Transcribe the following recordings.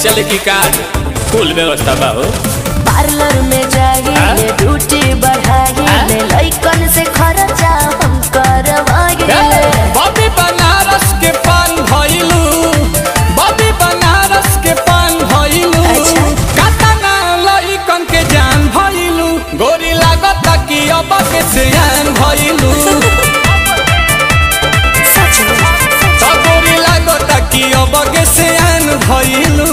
चले की कार कुल व्यवस्था बा हो पार्लर में जाइए हाँ? ड्यूटी बढ़ाइए हाँ? लइकन से खर्चा हम करवाइए बॉबी बनारस के पान भइलू बॉबी बनारस के पान भइलू अच्छा। कातना लइकन के जान भइलू गोरी लागत कि अब के सियान भइलू सच में त गोरी लागत कि अब के सियान भइलू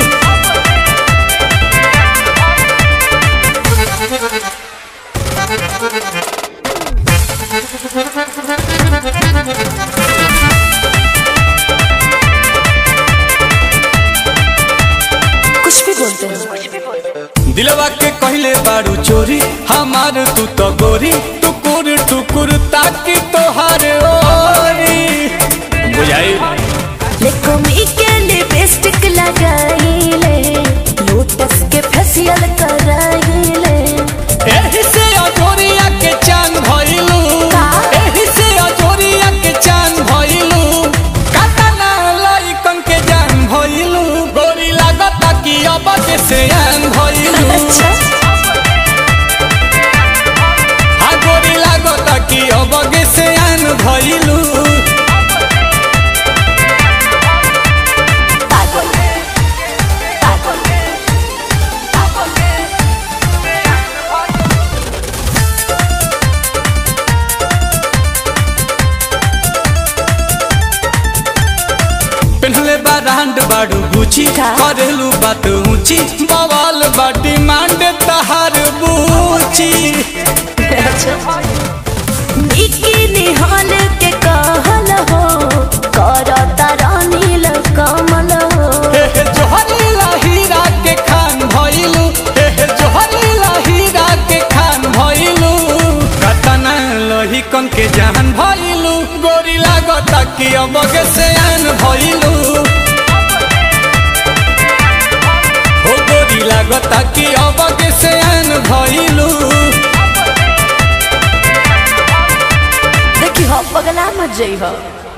कुछ भी बोलते हैं दिलवा के कहले बारू चोरी हमार तू तो गोरी टुकुर टुकुर ताकि तोहार ओरी बुझाई लेकोमी के लिपस्टिक लगाइले लोटस के फेशियल कराइले एही से अजोरिया के चांद भइलू का? एही से अजोरिया के चांद भइलू कातना लइकन के जान भइलू गोरी लागता कि अब के सियान भइलू अच्छा हा गोरी लागता कि अब के सियान भइलू पागल पागल पेन्हले बा रांड बाड़ू गुची का? करेलू बात ऊंची बवाल बा डिमांड तहार बूची बिकिनी हॉल के कहल हो करता रानील कमल हो हे हे जोहरीला हीरा के खान भइलू हे हे जोहरीला हीरा के खान भइलू कतना लोही कन के जान भइलू गोरी लागता कि अब के सयान भइलू हो गोरी लागता कि अब के सयान भइलू देखी हो पगला मत जई हो